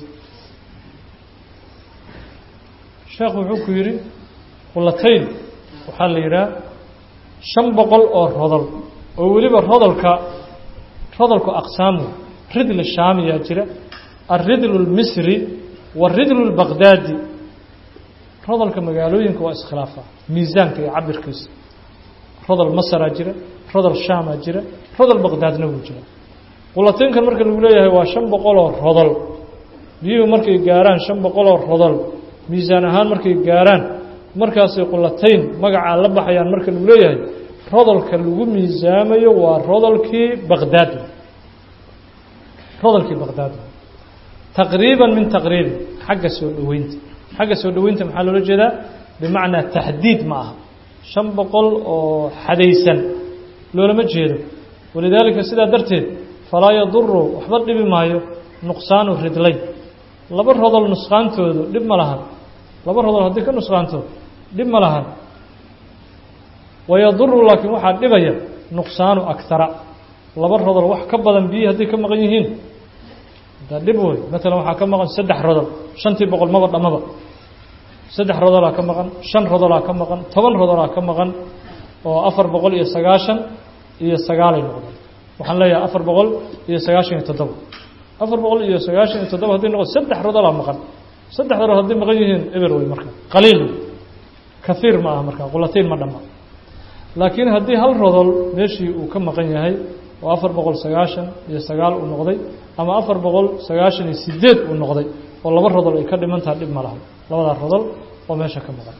sheekhu wuxuu ku yidhi qulatayn waxaa la yidhaha shan boqol oo rodol oo weliba rodolka rodolku aqsaamu ridl shaamiyaa jira alridlu اlmisri waridlu اlbaqdaadi rodolka magaalooyinka waa iskhilaafa miisaanka iyo cabirkiisa rodol masaraa jira rodol shaamaa jira rodol baqdaadna wuu jira qulataynkan marka lagu leeyahay waa shan boqoloo rodol biyuhu markay gaaraan shan boqoloo rodol miisaan ahaan markay gaaraan markaasay qulatayn magacaa la baxayaan marka lagu leeyahay rodolka lagu miisaamayo waa rodolkii baqdaad rodolkii baqdaad taqriiban min taqriibin xagga soo dhoweynta xagga soo dhoweynta maxaa loola jeedaa bimacnaa taxdiid ma aha shan boqol oo xadaysan loolama jeedo walidaalika sidaa darteed falaa yaduru waxba dhibi maayo nuqsaanu ridlayn laba rodol nusqaantoodu dhib ma lahan laba rodol haddii ka nusqaanto dhib ma lahan wayaduru laakiin waxaa dhibaya nuqsaanu agtara laba rodol wax ka badan biyi hadday ka maqan yihiin daa dhib wey maalan waxaa ka maqan saddex rodol shantii boqol maba dhammaba saddex rodolaa ka maqan shan rodolaa ka maqan toban rodolaa ka maqan oo afar boqol iyo sagaashan iyo sagaalay noqdeen waxaan leeyahay afar boqol iyo sagaashan iyo toddoba afar boqol iyo sagaashan iyo toddoba hadday noqdo saddex rodolaa maqan saddex rodol hadday maqan yihiin eber wey marka qaliil wey kaiir ma aha marka qulatayn ma dhamma laakiin haddii hal rodol meeshii uu ka maqan yahay oo afar boqol sagaashan iyo sagaal uu noqday ama afar boqol sagaashan iyo sideed uu noqday oo laba rodol ay ka dhimantaha dhib ma laha labadaa rodol oo meesha ka maqan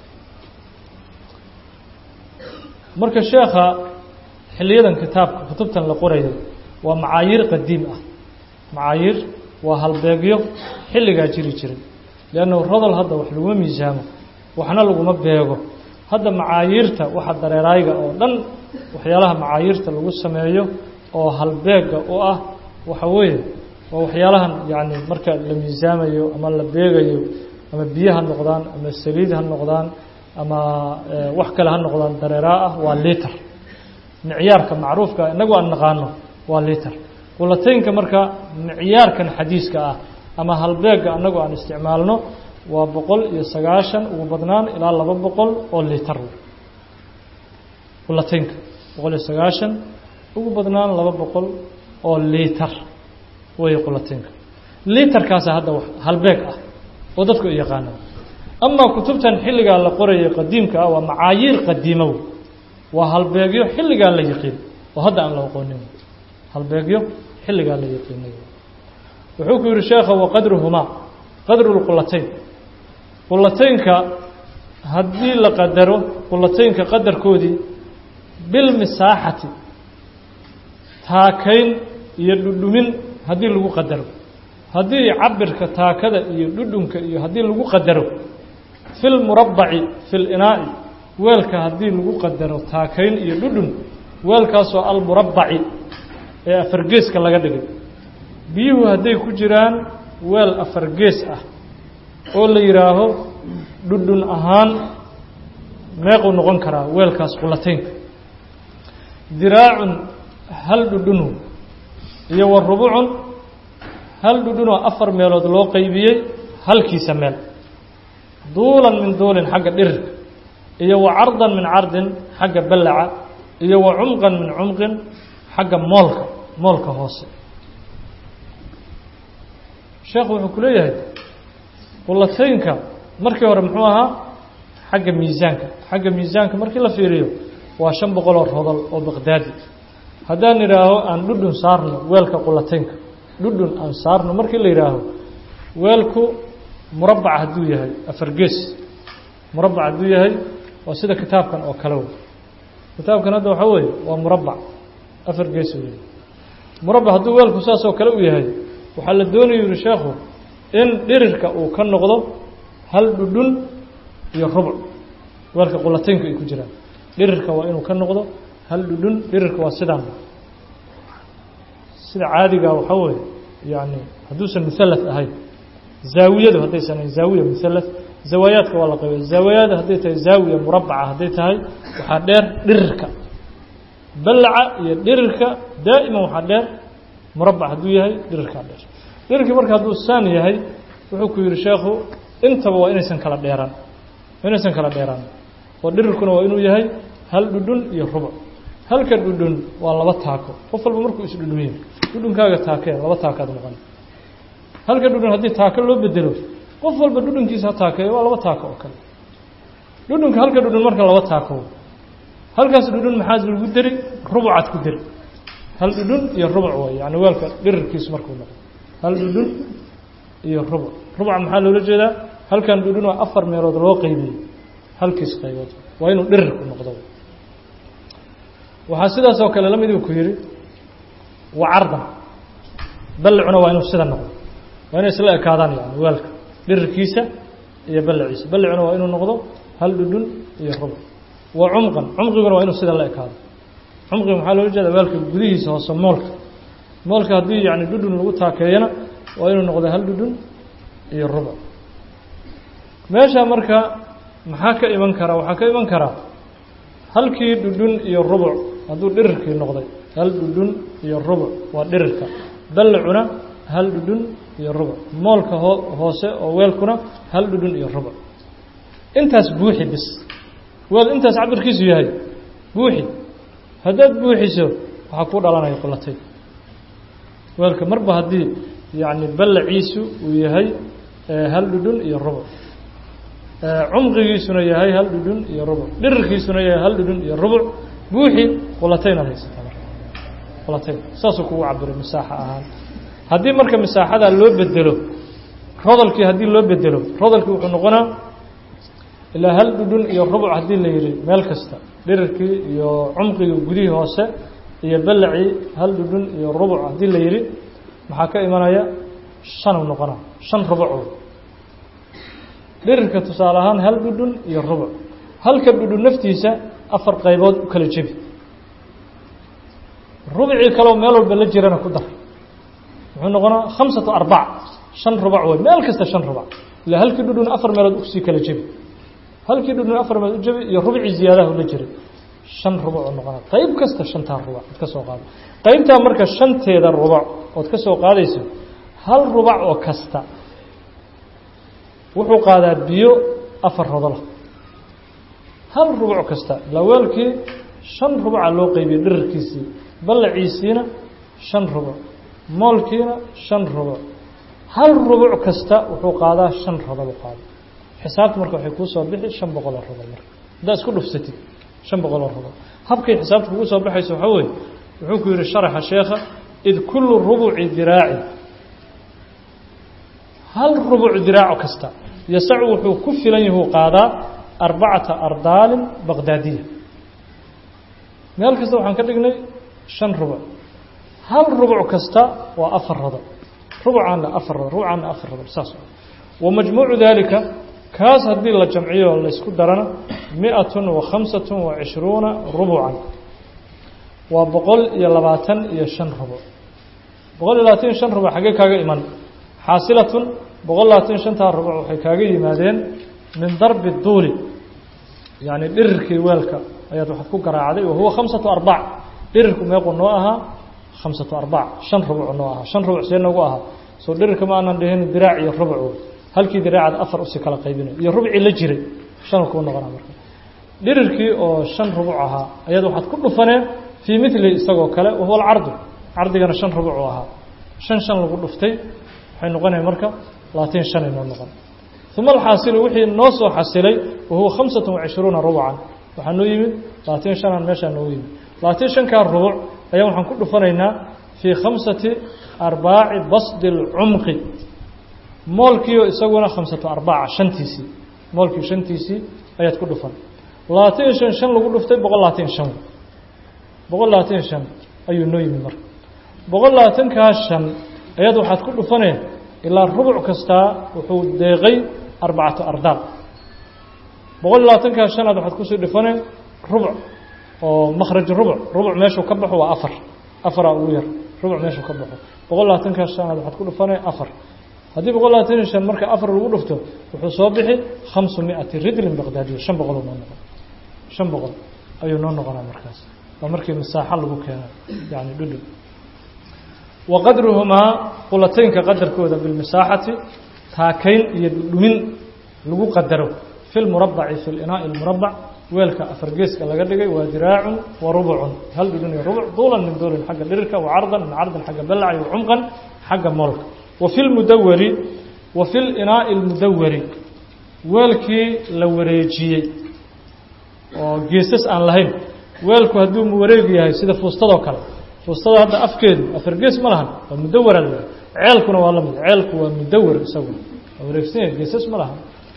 marka sheekha xiliyadan kitaabka kutubtan la qorayay waa macaayiir qadiim ah macaayiir waa halbeegyo xilligaa jiri jiray leannahu rodol hadda wax laguma miisaamo waxna laguma beego hadda macaayiirta waxa dareeraayga oo dhan waxyaalaha macaayiirta lagu sameeyo oo halbeega u ah waxa weeye waa waxyaalahan yacni marka la miisaamayo ama la beegayo ama biyo ha noqdaan ama saliid ha noqdaan ama wax kale ha noqdaan dareeraa ah waa liter micyaarka macruufka inagu aan naqaano waa liter qulataynka marka micyaarkan xadiiska ah ama halbeega anagu aan isticmaalno waa boqol iyo sagaashan ugu badnaan ilaa laba boqol oo liter qulataynka boqol iyo sagaashan ugu badnaan laba boqol oo liter wey qulataynka literkaasa hadda halbeeg ah oo dadku ay yaqaanaan amaa kutubtan xilligaa la qorayay qadiimka ah waa macaayiir qadiimow waa halbeegyo xilligaa la yaqiin oo hadda aan la aqoonin halbeegyo xilligaa la yaqiinay wuxuu ku yihi sheekha waqadruhumaa qadru lqulatayn qulataynka haddii la qadaro qulataynka qadarkoodii bilmisaaxati taakayn iyo dhudhumin haddii lagu qadaro haddii cabirka taakada iyo dhudhunka iyo haddii lagu qadaro fi lmurabbaci fi linaa'i weelka haddii lagu qadaro taakayn iyo dhudhun weelkaasoo almurabbaci ee afargeeska laga dhigay biyuhu hadday ku jiraan weel afargees ah oo la yidhaaho dhudhun ahaan meequu noqon karaa weelkaas qulataynka diraacun hal dhudhunu iyo wa rubucun hal dhudhunoo afar meelood loo qeybiyey halkiisa meel duulan min duulin xagga dhirirka iyo wa cardan min cardin xagga ballaca iyo wa cumqan min cumqin xagga moolka moolka hoose sheekhu wuxuu ku leeyahay qulataynka markii hore muxuu ahaa xagga miisaanka xagga miisaanka markii la fiiriyo waa shan boqoloo rodol oo baqdaadi haddaan idhaaho aan dhudhun saarno weelka qulataynka dhudhun aan saarno markii la yidhaaho weelku murabbac hadduu yahay afar gees murabbac hadduu yahay waa sida kitaabkan oo kale wey kitaabkan hadda waxaa weeye waa murabbac afar gees u yahay murabbac hadduu weelku saas oo kale u yahay waxaa la doonaya yihi sheekhu in dhirirka uu ka noqdo hal dhudhun iyo rubuc weelka qulataynka ay ku jiraan dhirirka waa inuu ka noqdo hal dhudhun dhirirka waa sidaan sida caadigaa waxaa weeye yani hadduusan muhallath ahayn zaawiyadu haddaysan ahayn zaawiya muhallath zawaayaadka waa la qaybay zaawiyada hadday tahay zaawiya murabbaca hadday tahay waxaa dheer dhirirka ballaca iyo dhirirka daa'iman waxaa dheer murabbac hadduu yahay dhirirkaa dheer dhirirkii marka hadduu saan yahay wuxuu ku yihi sheekhu intaba waa inaysan kala dheeraan inaysan kala dheeraan oo dhirirkuna waa inuu yahay hal dhudhun iyo rubuc halka dhudhun waa laba taako qof walba markuu isdhudhumiyo dhudhunkaaga taakee laba taakaad noqon halka dhudhun haddii taako loo bedelo qof walba dhudhunkiisa ha taakeeyo waa laba taako oo kale dhudhunka halka dhudhun marka laba taako halkaas dhudhun maxaa lagu deri rubucaad ku deri hal dhudhun iyo rubuc way yani weelka dhirirkiisu markuu noqdo hal dhudhun iyo rubuc rubuca maxaa loola jeedaa halkan dhudhun oo afar meelood loo qeybiyey halkiis qaybood waa inuu dhirirku noqdo waxaa sidaas oo kale la mid uu ku yidhi wa cardan ballicuna waa inuu sida noqdo waa inay isla ekaadaan yani weelka dhirirkiisa iyo ballaciisa ballicuna waa inuu noqdo hal dhudhun iyo rubuc wa cumqan cumqiguna waa inuu sida la ekaado cumqiga maxaa loola jeeda weelka gudihiisa hoose moolka moolka haddii yani dhudhun lagu taakeeyana waa inuu noqdo hal dhudhun iyo rubuc meesha marka maxaa ka iman karaa waxaa ka iman karaa halkii dhudhun iyo rubuc hadduu dhirirkii noqday hal dhudhun iyo rubuc waa dhirirka ballicuna hal dhudhun iyo rubuc moolka hoo hoose oo weelkuna hal dhudhun iyo rubuc intaas buuxi bis weel intaas cabirkiisu yahay buuxi haddaad buuxiso waxaa kuu dhalanaya qulatay weelka marba haddii yacni ballaciisu uu yahay hal dhudhun iyo rubuc cumqigiisuna yahay hal dhudhun iyo rubuc dhirirkiisuna yahay hal dhudhun iyo rubuc buuxi qulataynaad haysataa marka qulatayn saasuu kugu cabiray masaaxa ahaan haddii marka masaaxadaa loo bedelo rodolkii haddii loo bedelo rodolkii wuxuu noqonaa ilaa hal dhudhun iyo rubuc haddii la yidhi meel kasta dhirirkii iyo cumqigii gudihii hoose iyo ballacii hal dhudhun iyo rubuc haddii la yidhi maxaa ka imanaya shanuu noqonaa shan rubuco dhirirka tusaale ahaan hal dhudhun iyo rubuc halka dhudhun naftiisa afar qaybood u kala jebi rubicii kaleo meel walba la jirana ku dar muxuu noqonaa khamsatu arbac shan rubac wey meel kasta shan rubac ilaa halkii dhudhun afar meelood usii kala jebi halkii dhudhun afar meelood u jebi iyo rubicii ziyaadaha la jiray shan rubac oo noqonaa qayb kasta shantaa rubac ood ka soo qaado qaybtaa marka shanteeda rubac ood ka soo qaadayso hal rubac oo kasta wuxuu qaadaa biyo afar rodola hal rubuc kasta ilaa weelkii shan rubuca loo qeybiyey dhirirkiisii ballaciisiina shan rubuc moolkiina shan rubuc hal rubuc kasta wuxuu qaadaa shan rodol u qaada xisaabta marka waxay kuu soo bixi shan boqol oo rodol marka haddaad isku dhufsatid shan boqol oo rodol habkay xisaabta kugu soo baxayso waxaa weeye wuxuu ku yihi sharaxa sheekha id kullu rubuci diraaci hal rubuc diraaco kasta yasacu wuxuu ku filan yahuu qaadaa arbacata ardaalin baqdaadiya meel kasta waxaan ka dhignay shan rubuc hal rubuc kasta waa afar rodol rubucaanna afar rodol rubucaanna afar rodol saas wa majmuucu daalika kaas haddii la jamciyo laysku darana mi-atun wa khamsatun wa cishruuna rubucan waa boqol iyo labaatan iyo shan rubuc boqol iyo labaatan iyo shan rubuc xaggee kaaga iman xaasilatun boqol labaatan shantaa rubuc waxay kaaga yimaadeen min darbi duuli yacni dhirirkii weelka ayaad waxaad ku garaacday wa huwa khamsatu arbac dhirirku meequu noo ahaa khamsatu arbac shan rubuc noo ahaa shan rubuc see noogu ahaa soo dhirirka ma aanan dhihin diraac iyo rubuc halkii diraacaad afar usii kala qaybinayo iyo rubcii la jiray shan kuu noqonaa marka dhirirkii oo shan rubuc ahaa ayaad waxaad ku dhufaneen fii mili isagoo kale wahuwa alcardu cardigana shan rubuc u ahaa shan shan lagu dhuftay waxay noqonaya marka labaatan shan inoo noqon uma alxaasilu wixii noo soo xasilay wahuwa khamsata wacishruuna rubucan waxaa noo yimid labaatan shanaan meeshaa noogu yimid labaatan shankaa rubuc ayaa waxaan ku dhufanaynaa fii khamsati arbaaci basdi اlcumqi moolkiio isaguna khamsatu arbaca shantiisii moolkii shantiisii ayaad ku dhufan labaatan iyo shan shan lagu dhuftay boqol labaatan iyo shan boqol labaatan iyo shan ayuu noo yimid marka boqol labaatankaa shan ayaad waxaad ku dhufaneen ilaa rubuc kastaa wuxuu deeqay arbacatu ardaal boqol iyo labaatankaa shanaad waxaad kusii dhufaneen rubuc oo makhraj rubuc rubuc meeshuu ka baxo waa afar afaraa ugu yar rubuc meeshuu ka baxo boqol labaatankaa shanaad waxaad ku dhufaneen afar haddii boqol labaatan iyo shan marka afar lagu dhufto wuxuu soo bixi khamsu miati ridlin baqdaadiya shan boqol noo noqon shan boqol ayuu noo noqonaa markaas waa markii masaaxo lagu keena yani dhudhul wa qadruhumaa qulataynka qadarkooda bilmasaaxati taakayn iyo dhumin lagu qadaro fi lmurabaci fi linaa'i lmurabac weelka afar geeska laga dhigay waa diraacun wa rubucun hal dhudhun iyo rubuc duulan min duulin xagga dhirirka wa cardan min cardin xagga ballaci wa cumqan xagga moolka wa fi lmudawari wa fi linaa'i اlmudawari weelkii la wareejiyey oo geesas aan lahayn weelku hadduu wareeg yahay sida fuustadoo kale fuustada hadda afkeedu afar gees ma lahan waa mudawara la ceelkuna waa lamid ceelku waa mudawar isaguna waa wareegsan yahay geesas ma lahan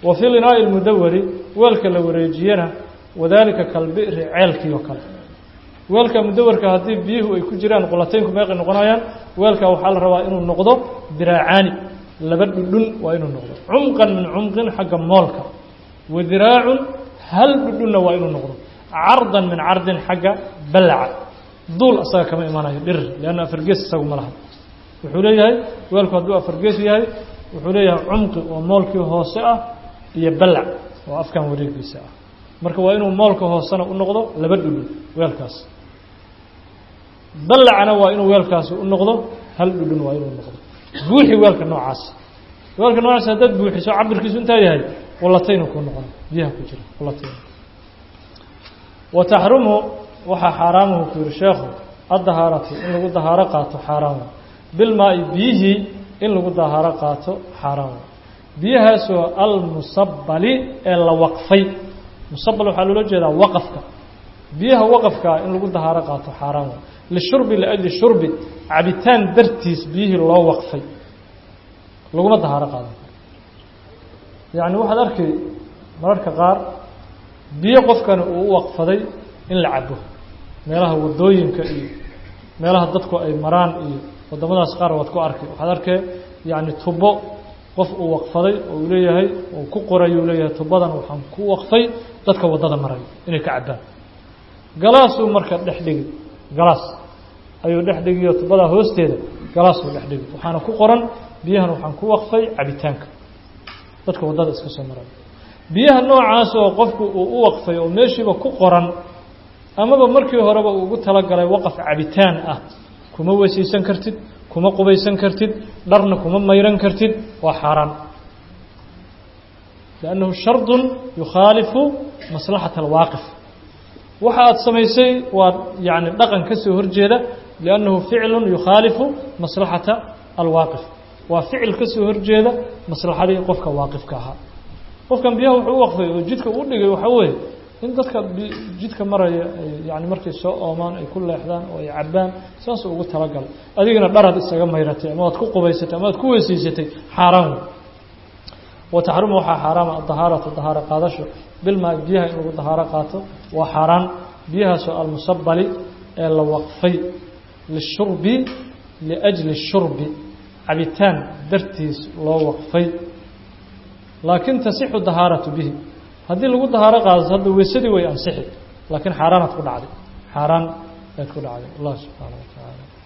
wa fi linaa'i lmudawari weelka la wareejiyana wadaalika kalbi'ri ceelkii oo kale weelka mudawarka haddii biyuhu ay ku jiraan qulataynku meeqay noqonayaan weelka waxaa la rabaa inuu noqdo diraacaani laba dhudhun waa inuu noqdo cumqan min cumqin xagga moolka wa diraacun hal dhudhunna waa inuu noqdo cardan min cardin xagga ballaca duul asaga kama imanayo dhir leanna afargees isagu ma laha wuxuu leeyahay weelku hadduu afargees yahay wuxuu leeyahay cumqi oo moolkii hoose ah iyo ballac oo afkan wareegiisa ah marka waa inuu moolka hoosena u noqdo laba dhudhun weelkaas ballacna waa inuu weelkaasi u noqdo hal dhudhun waa inuu noqdo buuxi weelka noocaas weelka noocaas haddaad buuxiso cabirkiisu intaa yahay qulataynu kuu noqona biyaha ku jira qulataynu wa taxrumu waxaa xaaraamuhu ku yihi sheekhu addahaaratu in lagu dahaaro qaato xaaraamu bilmaa-i biyihii in lagu dahaaro qaato xaaraamu biyahaasoo almusabbali ee la waqfay musabal waxaa loola jeedaa waqafka biyaha waqafkaa in lagu dahaaro qaato xaaraan wa lishurbi liajli shurbi cabitaan dartiis biyihii loo waqfay laguma dahaaro qaadan karo yacni waxaad arkay mararka qaar biyo qofkani uu u waqfaday in la cabo meelaha waddooyinka iyo meelaha dadku ay maraan iyo waddamadaas qaar waad ku arkay waxaad arkay yacni tubo qof uu waqfaday oo uu leeyahay uu ku qoray uu leeyahay tubadan waxaan ku waqfay dadka waddada maray inay ka cabbaan galaasuu marka dhex dhigi galaas ayuu dhex dhigiyo tubadaa hoosteeda galaasuu dhex dhigi waxaana ku qoran biyahan waxaan ku waqfay cabitaanka dadka waddada iska soo maray biyaha noocaas oo qofku uu u waqfay oo meeshiiba ku qoran amaba markii horeba uu ugu talagalay waqaf cabitaan ah kuma weysiisan kartid kuma qubaysan kartid dharna kuma mayran kartid waa xaaraan liannahu shardun yukhaalifu maslaxata alwaaqif waxa aad samaysay waa yacni dhaqan ka soo horjeeda liannahu ficlun yukhaalifu maslaxata alwaaqif waa ficil ka soo horjeeda maslaxadii qofka waaqifka ahaa qofkan biyaha wuxuu u waqfay oo jidka u dhigay waxaa weeye in dadka jidka maraya ay yani markay soo oomaan ay ku leexdaan oo ay cabbaan saasuu ugu talagalay adigana dharaad isaga mayratay ama waad ku qubaysatay ama waad ku weysiisatay xaaraan wey wa taxrumu waxaa xaaraama adahaaratu dahaaro qaadasho bilmaa biyaha in lagu dahaaro qaato waa xaaraan biyahaasoo almusabali ee la waqfay lishurbi liajli shurbi cabitaan dartiis loo waqfay laakiin tasixu dahaaratu bihi haddii lagu dahaaro qaadato hadda weysadii way ansixi laakiin xaaraanaad ku dhacday xaaraan ayaad ku dhacday allah subxaana wa tacaala